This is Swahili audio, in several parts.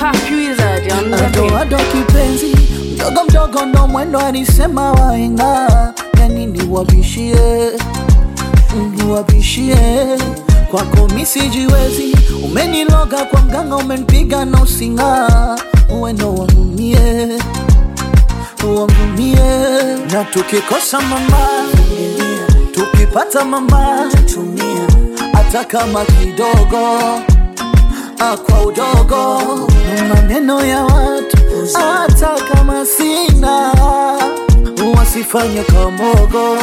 Wizard on the Ado beat. ado kipenzi mdogo mdogo ndo mwendo alisema waenga yani niwabishie niwabishie kwako misijiwezi umeniloga kwa mganga umenipiga na usinga uwendo wangumie wangumie na tukikosa mama tukipata mama tumia hata kama kidogo ah, kwa udogo maneno ya watu hata kama sina wasifanye kamogo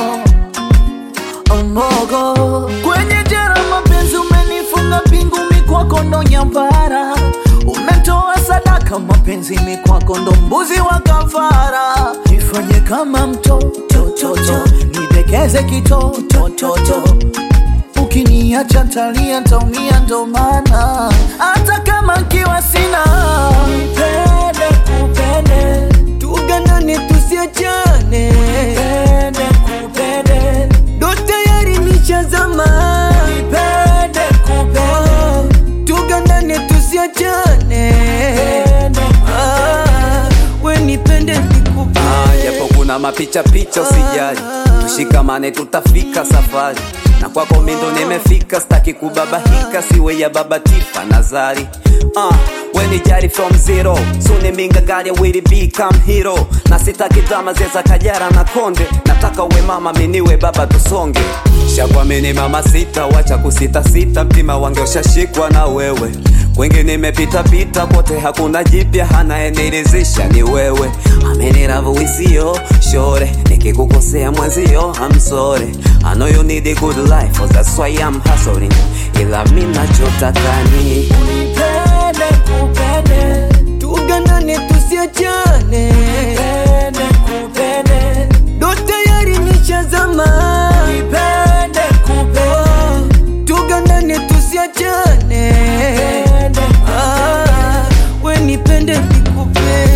omogo kwenye jera mapenzi umenifunga pingu mikwako ndo nyambara umetoa sadaka mapenzi mikwako ndo mbuzi wa kafara nifanye kama mtotototo nidekeze kitotototo ukiniacha ntalia ntaumia ndo maana hata kama nkiwa sina nipende kupende tuganane tusiachane pende kupende ndo tayari nishazama nipende kupende tuganane tusiachane pende Ah, we nipende nikupe Ah, japo kuna mapicha picha usijali, tushikamane tutafika safari na kwako mindo nimefika, staki kubabahika, siwe ya baba Tifa Nazari. Ah, we ni jari from zero, suni minga gari will become hero, na sitaki drama zeza kajara na konde, nataka uwe mama miniwe baba tusonge shakwamini mama sita, wacha kusita sita, mtima wange ushashikwa na wewe kwingi nimepita pita kote, hakuna jipya, anayenilizisha ni wewe. Ameniravuisio shore, nikikukosea mwenzio, I'm sorry. I know you need a good life, oh, that's why I'm hustling. Ila mi nachotaka ni nipende kupende tuganane tusiachane pende kupende ndo tayari nishazama nipende kupende tuganane tusiachane pende Ah, we nipende nikupe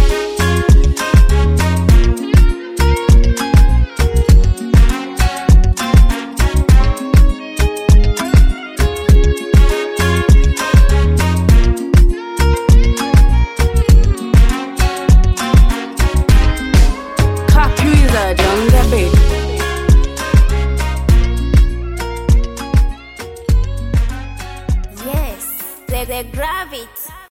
Wizard on the beat. Yes, the, the gravity.